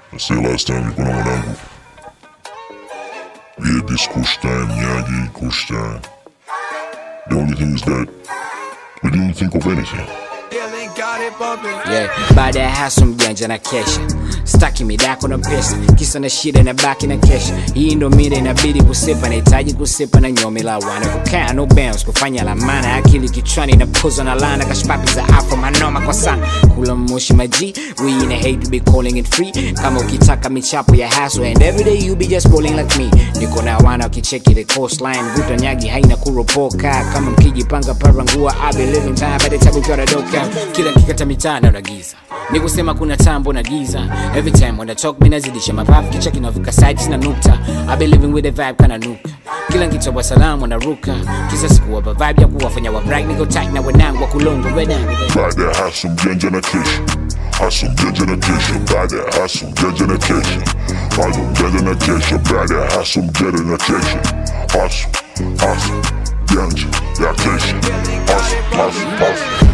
I said last time nilikuwa na mwanangu. We had this kush time, Nyagi, kush time. The only thing is that we didn't think of anything. yeah. baada ya haso mjanja na kesha staki midako na pesa kisa na shida na baki na kesha hii ndo mida inabidi kusepa nahitaji kusepa na nyomi la wana kukaa no bounce kufanya lamana akili kichwani na puzo na lana kashpapi za afro manoma kwa sana kula moshi maji we in a hate to be calling it free kama ukitaka michapo ya haso and every day you be just balling like me niko na wana wakicheki the coastline vuta nyagi haina kuropoka kama mkijipanga parangua I be living time by the time ukiwa nadoka kila nkikata mitana unagiza ni kusema kuna tambo na giza every time when I talk mimi nazidisha mapafu kicha kinavuka sides na nukta I be living with the vibe kana nuka kila nkitoa salamu naruka kisa sikuwapa vibe ya kuwafanya wa bright niko tight na wenangu wa kulongo wenangu Baada ya haso mjanja na kesha. Haso mjanja na kesha. Baada ya haso mjanja na kesha. Haso mjanja na kesha. Baada ya haso mjanja na kesha. Haso, haso, mjanja ya kesha. Haso, haso, haso.